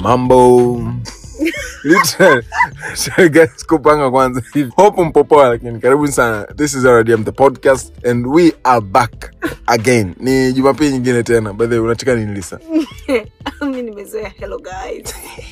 mambo Literally. Sorry guys kupanga kwanza hivi hope mpopoa lakini karibuni sana this is rdm the podcast and we are back again ni jumapili nyingine tena by the way unacheka nini lisa mi nimezoea hello guys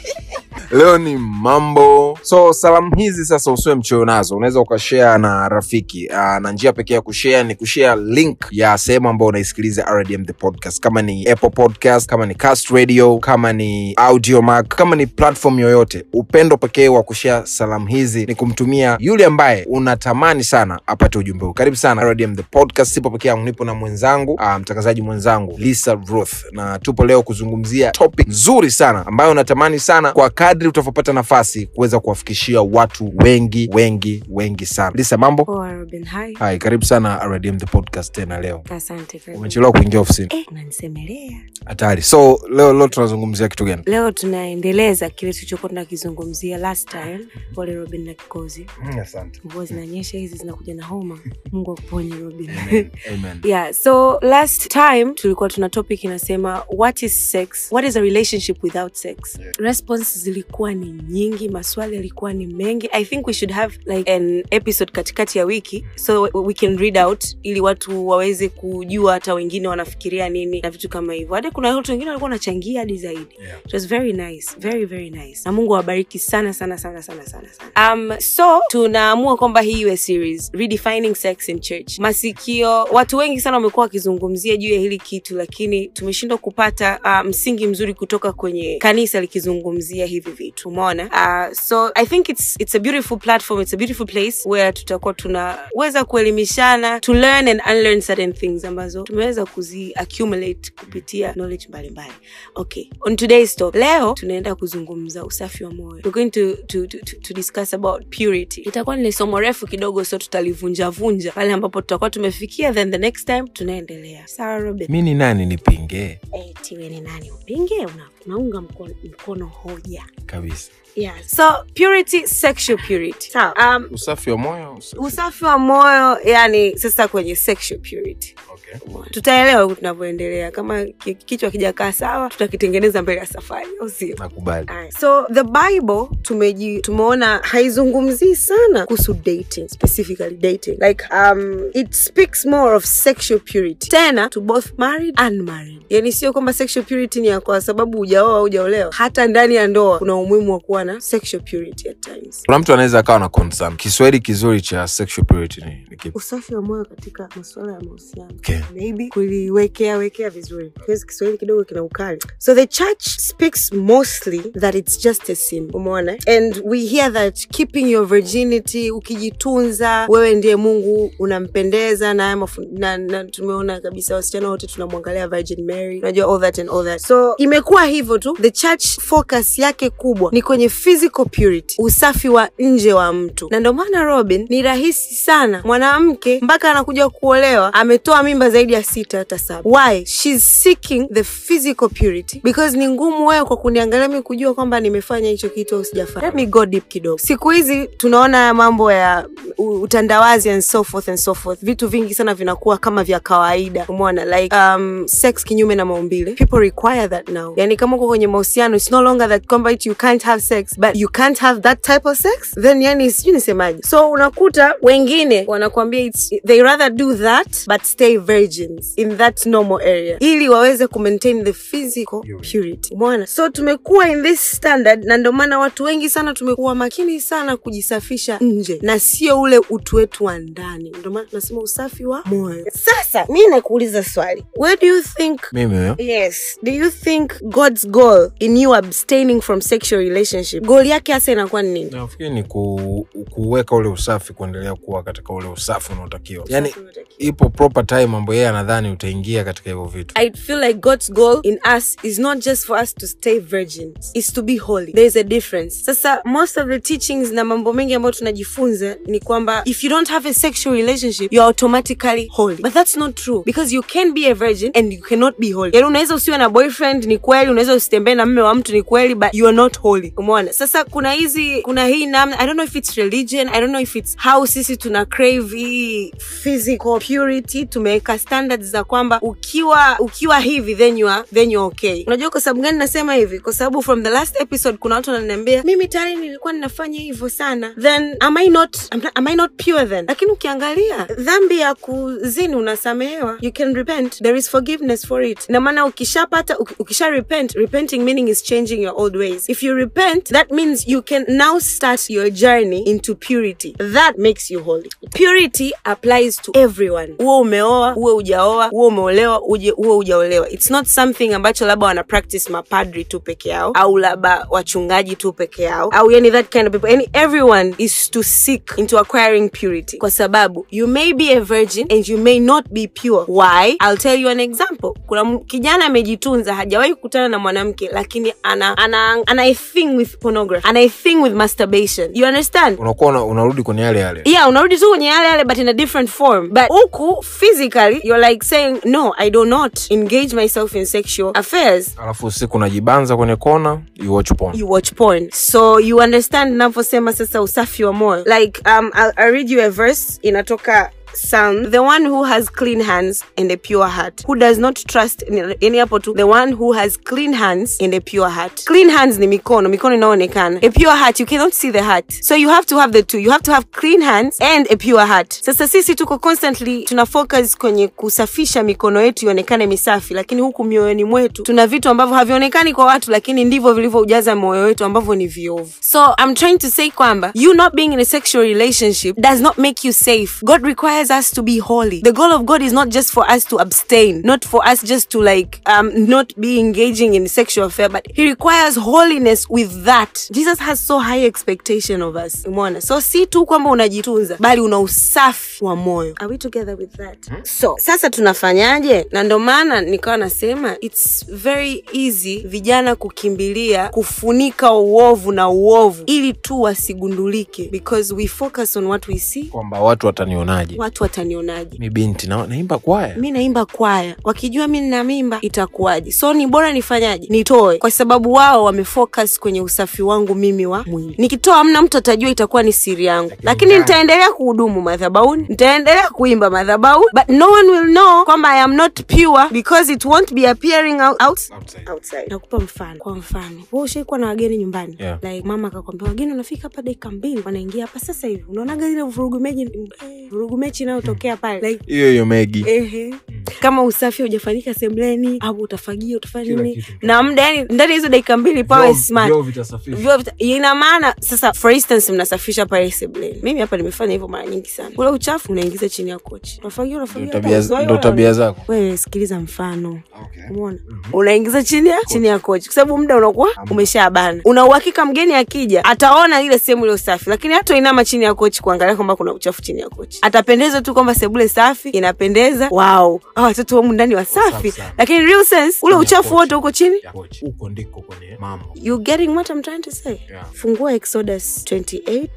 leo ni mambo so salamu hizi sasa usiwe mchoyo nazo unaweza ukashare na rafiki uh, na njia pekee ya kushare ni kushare link ya sehemu ambayo unaisikiliza rdm the podcast kama ni apple podcast kama ni cast radio kama ni audiomac kama ni platform yoyote upendo pekee wa kushare salamu hizi ni kumtumia yule ambaye unatamani sana apate ujumbe huu karibu sana rdm the podcast sipo peke yangu nipo na mwenzangu uh, mtangazaji mwenzangu lisa ruth na tupo leo kuzungumzia topic nzuri sana ambayo natamani sana kwa kadri utavyopata nafasi kuweza kuwafikishia watu wengi wengi wengi sana lisa mambo poa robin hi hai karibu sana rdm the podcast tena leo asante karibu. umechelewa kuingia ofisini eh, unanisemelea hatari so leo leo tunazungumzia kitu gani leo tunaendeleza kile tulichokuwa tunakizungumzia last time pole robin na kikozi asante mvua zinanyesha hizi zinakuja na homa mungu akuponye robin Amen. Amen. yeah so last time tulikuwa tuna topic inasema what is sex what is a relationship without sex response zilikuwa ni nyingi maswali yalikuwa ni mengi i think we should have like an episode katikati ya wiki so we can read out ili watu waweze kujua hata wengine wanafikiria nini na vitu kama hivyo hadi kuna watu wengine walikuwa wanachangia hadi zaidi Yeah. it was very nice very very nice na mungu awabariki sana sana sana sana sana sana um, so tunaamua kwamba hii iwe series redefining sex in church masikio watu wengi sana wamekuwa wakizungumzia juu ya hili kitu lakini tumeshindwa kupata uh, msingi mzuri kutoka kwenye kanisa likizungumzia hivi vitu umeona uh, so i think it's, it's a beautiful platform it's a beautiful place where tutakuwa tunaweza kuelimishana to learn and unlearn certain things ambazo tumeweza kuzi accumulate kupitia knowledge mbalimbali okay on today's talk leo tunaenda kuzungumza usafi wa moyo we're going to, to, to, to, to discuss about purity itakuwa ni somo refu kidogo so tutalivunjavunja pale ambapo tutakuwa tumefikia then the next time tunaendelea sawa robin mi ni nani nipinge Eh, tiwe ni nani upinge una, unaunga mkono, mkono hoja kabisa yeah. so purity sexual purity sawa um, usafi wa moyo usafi. usafi wa moyo yani sasa kwenye sexual purity okay. tutaelewa huku tunavyoendelea kama ki- kichwa kijakaa sawa tutakitengeneza mbele ya safari au sio nakubali Alright. so the bible tumeji tumeona haizungumzii sana kuhusu dating specifically dating like um, it speaks more of sexual purity tena to both married and married yani sio kwamba sexual purity ni ya kwa sababu hujaoa au hujaolewa hata ndani ya ndoa kuna umuhimu wa kuwa na sexual purity at times kuna mtu anaweza akawa na concern kiswahili kizuri cha sexual purity ni, ni kipi usafi wa moyo katika masuala ya mahusiano Okay. maybe kuliwekea wekea vizuri Because kiswahili kidogo kina ukali so the church speaks mostly that it's just a sin umeona and we hear that keeping your virginity ukijitunza wewe ndiye mungu unampendeza na, haya mafu- na, na tumeona kabisa wasichana wote tunamwangalia virgin mary unajua all that and all that so imekuwa hivyo tu the church focus yake kubwa ni kwenye physical purity usafi wa nje wa mtu na ndio maana robin ni rahisi sana mwanamke mpaka anakuja kuolewa ametoa mimba zaidi ya sita hata saba why She's seeking the physical purity because ni ngumu wewe kwa kuniangalia mi kujua kwamba nimefanya hicho kitu au sijafanya let me go deep kidogo siku hizi tunaona haya mambo ya u- utandawazi and so forth and so forth vitu vingi sana vinakuwa kama vya kawaida umeona like um, sex kinyume na maumbile people require that now yani kama uko kwenye mahusiano it's no longer that kwamba eti you can't have sex but you can't have that type of sex then yani sijui nisemaje so unakuta wengine wanakuambia it's, they rather do that but stay virgins in that normal area ili waweze kumaintain the physical purity umeona so tumekuwa in this standard na ndio maana watu wengi sana tumekuwa makini sana kujisafisha nje na sio ule utu wetu wa ndani ndio maana tunasema usafi wa moyo sasa mi nakuuliza swali where do you think mimi huyo yes do you think god's goal in you abstaining from sexual relationship goal yake hasa inakuwa ni nini nafikiri ni ku, kuweka ule usafi kuendelea kuwa katika ule usafi unaotakiwa yani ipo proper time ambayo yeye anadhani utaingia katika hivyo vitu I feel like God's goal in us is not just for us to stay virgins, it's to be holy. There is a difference. Sasa most of the teachings na mambo mengi ambayo tunajifunza ni kwamba if you don't have a sexual relationship, you're automatically holy. But that's not true because you can be a virgin and you cannot be holy. Yani unaweza usiwe na boyfriend ni kweli, unaweza usitembee na mme wa mtu ni kweli, but you are not not holy umeona sasa kuna hizi kuna hii namna i don't know if it's religion i don't know if it's how sisi tuna crave hii physical purity tumeweka standards za kwamba ukiwa ukiwa hivi then you are, then you are okay unajua kwa sababu gani nasema hivi kwa sababu from the last episode kuna watu wananiambia mimi tayari nilikuwa ninafanya hivyo sana then am i not am, am i not pure then lakini ukiangalia dhambi ya kuzini unasamehewa you can repent there is forgiveness for it ina maana ukishapata uki- ukisha repent repenting meaning is changing your old ways if you repent that means you can now start your journey into purity that makes you holy purity applies to everyone uwe umeoa uwe ujaoa uwe umeolewa uje uwe ujaolewa it's not something ambacho labda wana practice mapadri tu peke yao au labda wachungaji tu peke yao au yani that kind of people yani everyone is to seek into acquiring purity kwa sababu you may be a virgin and you may not be pure why i'll tell you an example kuna m- kijana amejitunza hajawahi kukutana na mwanamke lakini ana ana ana a thing with pornography ana a thing with masturbation you understand unakuwa una- unarudi kwenye yale yale yeah unarudi tu kwenye yale yale but in a different form but huku physically you're like saying no i do not engage myself in sexual affairs alafu usiku unajibanza kwenye kona you watch porn you watch porn so you understand navyosema sasa usafi wa moyo like um, I'll, I'll read you a verse inatoka Psalm, the one who has clean hands and a pure heart, who does not trust in any hapo tu, the one who has clean hands and a pure heart. Clean hands ni mikono, mikono inaonekana. A pure heart, you cannot see the heart. So you have to have the two. You have to have clean hands and a pure heart. Sasa sisi tuko constantly tuna focus kwenye kusafisha mikono yetu ionekane misafi, lakini huku mioyoni mwetu tuna vitu ambavyo havionekani kwa watu, lakini ndivyo vilivyoujaza moyo wetu ambavyo ni viovu. So I'm trying to say kwamba you not being in a sexual relationship does not make you safe. God requires us to be holy. The goal of God is not just for us to abstain, not for us just to like um not be engaging in sexual affair, but He requires holiness with that. Jesus has so high expectation of us. Umeona? So si tu kwamba unajitunza, bali una usafi wa moyo. Are we together with that? So sasa tunafanyaje? Na ndo maana nikawa nasema it's very easy vijana kukimbilia kufunika uovu na uovu ili tu wasigundulike because we focus on what we see. kwamba watu watanionaje Watu watanionaje? mi binti na, naimba kwaya mi naimba kwaya wakijua mi nina mimba itakuwaje so ni bora nifanyaje nitoe kwa sababu wao wamefocus kwenye usafi wangu mimi wa mwili nikitoa amna mtu atajua itakuwa ni siri yangu lakini ndani- nitaendelea kuhudumu madhabauni nitaendelea kuimba madhabauni but no one will know kwamba i am not pure because it won't be appearing out, out, Outside. outside nakupa mfano kwa mfano we ushaikuwa na wageni nyumbani Yeah. like mama akakwambia wageni wanafika hapa dakika mbili wanaingia hapa sasa hivi unaonaga ile vurugu mechi eh, vurugu mechi inayotokea pale like hiyo hiyo megi Ehe. kama usafi hujafanyika sembleni au utafagia utafanya Kila nini kitu. na muda yani ndani ya hizo dakika mbili pawe smart Vyoo vita- ina maana sasa for instance mnasafisha pale sebleni mimi hapa nimefanya hivyo mara nyingi sana ule uchafu unaingiza chini ya kochi unafagia unafagia Ndo hapa, tabia- uzoe, ndo unaona. tabia zako wewe sikiliza mfano umeona unaingiza chini ya chini ya kochi kwa sababu muda unakuwa umeshabana una uhakika mgeni akija ataona ile sehemu ile safi lakini hata inama chini ya kochi kuangalia kwamba kuna uchafu chini ya kochi atapendezwa tu kwamba sebule safi inapendeza wow hawa watoto wamu ndani wasafi Safi sana. lakini real sense ule Chini ya uchafu kochi. wote uko chini Ya kochi. huko ndiko kwenye mambo you getting what I'm trying to say Yeah. fungua exodus 28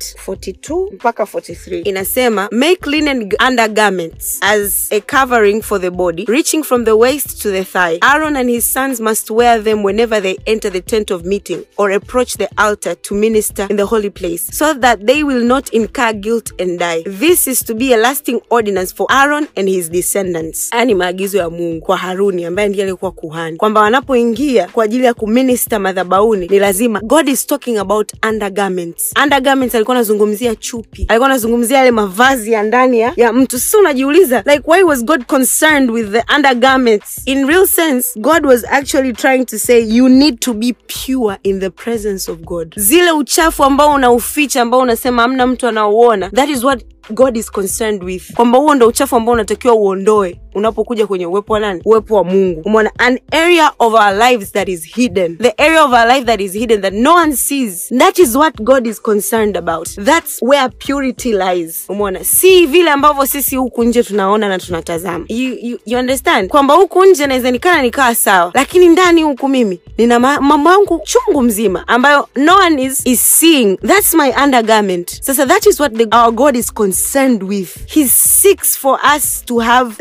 42 mpaka 43 inasema make linen g- undergarments as a covering for the body reaching from the waist to the thigh aaron and his sons must wear them whenever they enter the tent of meeting or approach the altar to minister in the holy place so that they will not incur guilt and die this is to be a lasting ordinance for aaron and his descendants haya ni maagizo ya mungu kwa haruni ambaye ndiye alikuwa kuhani kwamba wanapoingia kwa ajili ya kuminista madhabauni ni lazima god is talking about undergarments undergarments alikuwa anazungumzia chupi alikuwa anazungumzia yale mavazi ya ndani ya, ya mtu sasa unajiuliza like why was god concerned with the undergarments in real sense god was actually trying to say you need to be pure in the presence of god zile uchafu ambao unauficha ambao unasema amna mtu anauona that is what god is concerned with kwamba huo ndo uchafu ambao unatakiwa uondoe unapokuja kwenye uwepo wa nani uwepo wa mungu umeona an area of our lives that is hidden the area of our life that is hidden that no one sees that is what god is concerned about that's where purity lies umeona si vile ambavyo sisi huku nje tunaona na tunatazama you, you, you understand kwamba huku nje naweza nikana nikawa sawa lakini ndani huku mimi nina ma- mambo yangu chungu mzima ambayo no one is, is seeing that's my undergarment sasa that is what the, our god is concerned with he seeks for us to have that kind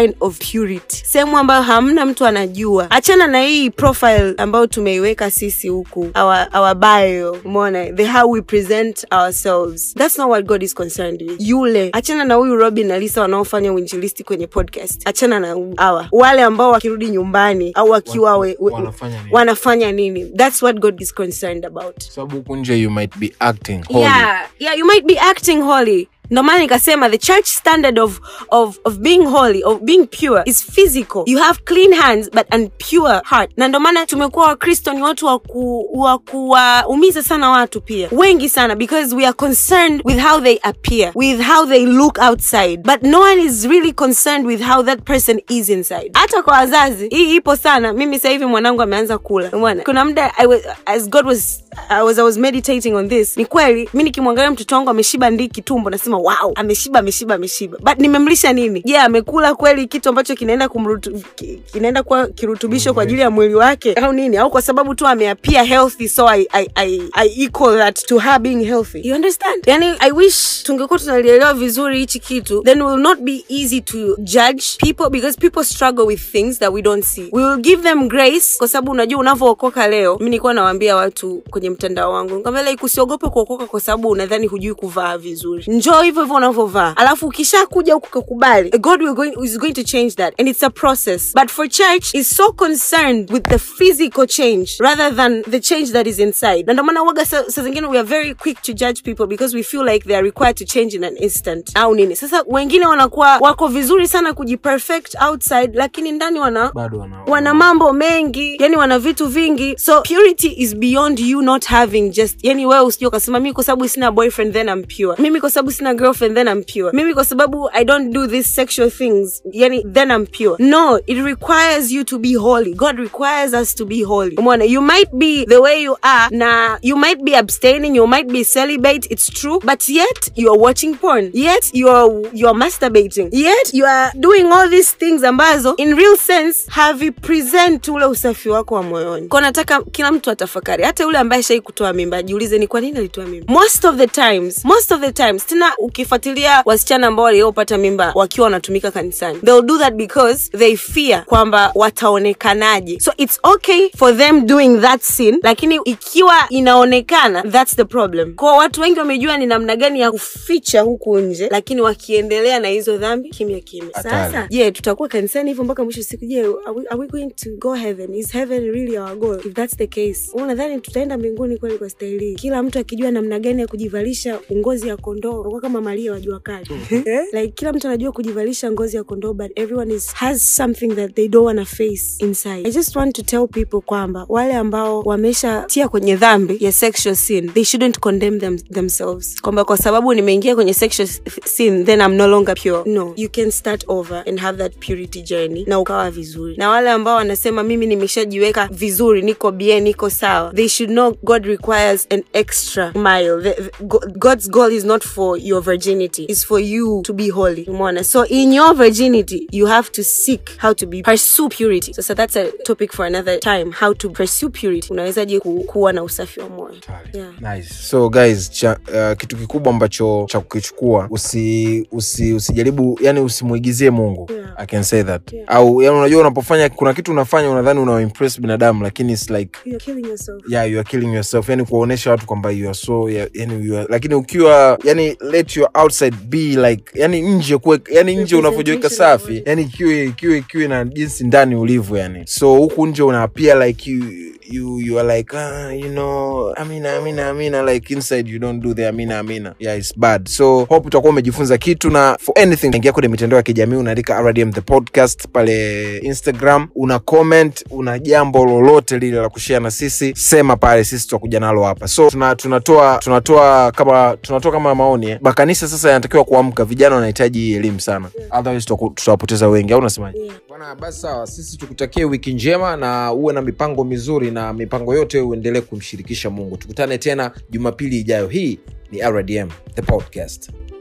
sign of purity sehemu ambayo hamna mtu anajua achana na hii profile ambayo tumeiweka sisi huku our, our bio umeona the how we present ourselves that's not what god is concerned with yule achana na huyu robin na lisa wanaofanya uinjilisti kwenye podcast achana na hawa wale ambao wakirudi nyumbani au wakiwa we, we, wanafanya nini? wanafanya nini that's what god is concerned about sababu huku nje you might be acting holy. yeah yeah you might be acting holy ndo maana nikasema the church standard of, of, of being holy of being pure is physical you have clean hands but an pure heart na ndo maana tumekuwa wakristo ni watu wa ku- wa kuwaumiza sana watu pia wengi sana because we are concerned with how they appear with how they look outside but no one is really concerned with how that person is inside hata kwa wazazi hii ipo sana mimi sasa hivi mwanangu ameanza kula umeona kuna muda I was, as god was I was, I was meditating on this ni kweli mi nikimwangalia mtoto wangu ameshiba ndiki tumbo nasema wow ameshiba ameshiba ameshiba but nimemlisha nini je yeah, amekula kweli kitu ambacho kinaenda kumrutu, ki- kinaenda kuwa kirutubisho kwa ajili ya mwili wake au nini au kwa sababu tu ameapia healthy so I, I, I, I equal that to her being healthy you understand yani i wish tungekuwa tunalielewa vizuri hichi kitu then it will not be easy to judge people because people struggle with things that we don't see we will give them grace kwa sababu unajua unavyookoka leo mi nilikuwa nawaambia watu kwenye mtandao wangu nikamwambia like usiogope kuokoka kwa sababu unadhani hujui kuvaa vizuri njoo hivyo hivyo unavyovaa alafu ukishakuja huku kakubali god will going, is going to change that and it's a process but for church is so concerned with the physical change rather than the change that is inside na ndio maana waga sa, sa zingine we are very quick to judge people because we feel like they are required to change in an instant au nini sasa wengine wanakuwa wako vizuri sana kujiperfect outside lakini ndani wana bado wana, wana mambo mengi yani wana vitu vingi so purity is beyond you not having just yani wewe usije ukasema mimi kwa sababu sina boyfriend then I'm pure mimi kwa sababu sina girlfriend then I'm pure mimi kwa sababu I don't do these sexual things yani then I'm pure no it requires you to be holy God requires us to be holy umeona you might be the way you are na you might be abstaining you might be celibate it's true but yet you are watching porn yet you are you are masturbating yet you are doing all these things ambazo in real sense havipresent ule usafi wako wa moyoni kwa nataka kila mtu atafakari hata yule ambaye shai kutoa mimba ajiulize ni kwa nini alitoa mimba most of the times most of the times tena ukifuatilia wasichana ambao waliopata mimba wakiwa wanatumika kanisani they'll do that because they fear kwamba wataonekanaje so it's okay for them doing that sin lakini ikiwa inaonekana that's the problem kwa watu wengi wamejua ni namna gani ya kuficha huku nje lakini wakiendelea na hizo dhambi kimya kimya Hatari. sasa je tutakuwa kanisani hivyo mpaka mwisho wa siku je are we, are we going to go heaven is heaven really our goal if that's the case unadhani tutaenda mbinguni kweli kwa staili hii kila mtu akijua namna gani ya kujivalisha ngozi ya kondoo kwa kama maria wa jua kali Eh? like kila mtu anajua kujivalisha ngozi ya kondoo but everyone is has something that they don't wanna face inside i just want to tell people kwamba wale ambao wameshatia kwenye dhambi ya sexual sin they shouldn't condemn them, themselves kwamba kwa sababu nimeingia kwenye sexual sin then i'm no longer pure no you can start over and have that purity journey na ukawa vizuri na wale ambao wanasema mimi nimeshajiweka vizuri niko bien niko sawa they should know god requires an extra mile the, the, Go- god's goal is not for your virginity it's for you to be holy umeona so in your virginity you have to seek how to be pursue purity so, so that's a topic for another time how to pursue purity unawezaje ku, kuwa na usafi wa moyo yeah. nice. so guys cha, uh, kitu kikubwa ambacho cha kukichukua usi, usi, usijaribu yani usimwigizie mungu Yeah. i can say that Yeah. au yani unajua unapofanya kuna kitu unafanya unadhani unaimpress binadamu lakini it's like You're killing yourself yeah you are killing yourself yani kuwaonyesha watu kwamba you are so yeah, yani you are, lakini ukiwa yani let your outside be like yani nje kuwe yani nje unavyojiweka Representation of safi what- yani ikiwe ikiwe ikiwe na jinsi ndani ulivyo yani so huku nje una appear like you you you are like ah, you know amina amina amina like inside you don't do the amina amina yeah it's bad so hope utakuwa umejifunza kitu na for anything ingia kwenye mitandao ya kijamii unaandika rdm the podcast pale instagram una comment una jambo lolote lile la kushare na sisi sema pale sisi tutakuja nalo hapa so tuna, tunatoa tunatoa kama tunatoa kama maoni eh. makanisa sasa yanatakiwa kuamka vijana wanahitaji hii elimu sana otherwise tutaku- tutawapoteza wengi au unasemaje Yeah. bwana basi sawa sisi tukutakie wiki njema na uwe na mipango mizuri na mipango yote uendelee kumshirikisha mungu tukutane tena jumapili ijayo hii ni rdm the podcast